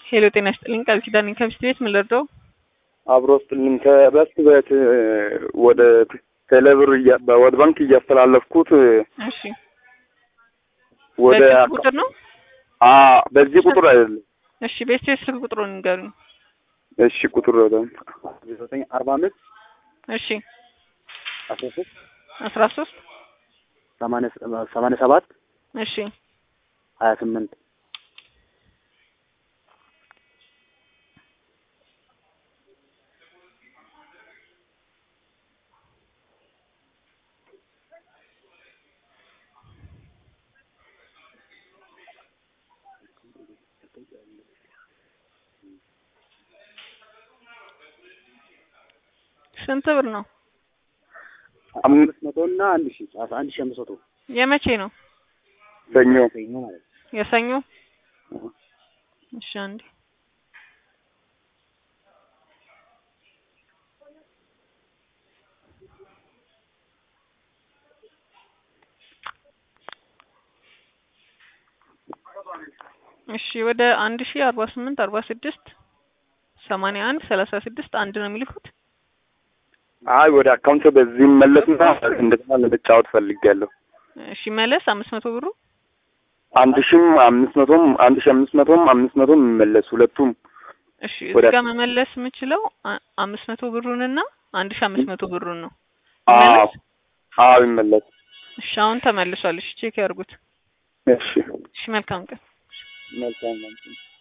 ሄሎ ጤና ይስጥልኝ ቃል ኪዳን ከሚስት ቤት ምን ልርዳው? አብሮ ስጥልኝ ከበስት ቤት ወደ ቴሌብር እያ- ወደ ባንክ እያስተላለፍኩት እሺ ወደ በዚህ ቁጥር ነው? አ በዚህ ቁጥር አይደለም። እሺ ቤት ቤት ስልክ ቁጥሩን ንገሩኝ። እሺ ቁጥር ዘጠኝ አርባ አምስት እሺ አስራ ሶስት አስራ ሶስት ሰማንያ ሰባት እሺ ሀያ ስምንት ስንት ብር ነው? አምስት መቶ እና አንድ ሺ አንድ ሺ አምስት መቶ የመቼ ነው? ሰኞ ሰኞ ማለት ነው። የሰኞ እሺ አንዴ እሺ ወደ አንድ ሺ አርባ ስምንት አርባ ስድስት ሰማንያ አንድ ሰላሳ ስድስት አንድ ነው የሚልኩት። አይ ወደ አካውንት በዚህ መለስና እንደገና ለመጫወት ፈልጌያለሁ። እሺ መለስ አምስት መቶ ብሩ አንድ ሺም አምስት መቶም አንድ ሺ አምስት መቶም አምስት መቶም የሚመለስ ሁለቱም እሺ ወደ እዚህ ጋር መመለስ የምችለው አ- አምስት መቶ ብሩንና አንድ ሺ አምስት መቶ ብሩን ነው። አዎ መለስ አዎ ይመለስ። እሺ አሁን ተመልሷል። እሺ ቼክ ያርጉት። እሺ እሺ መልካም ቀን። መልካም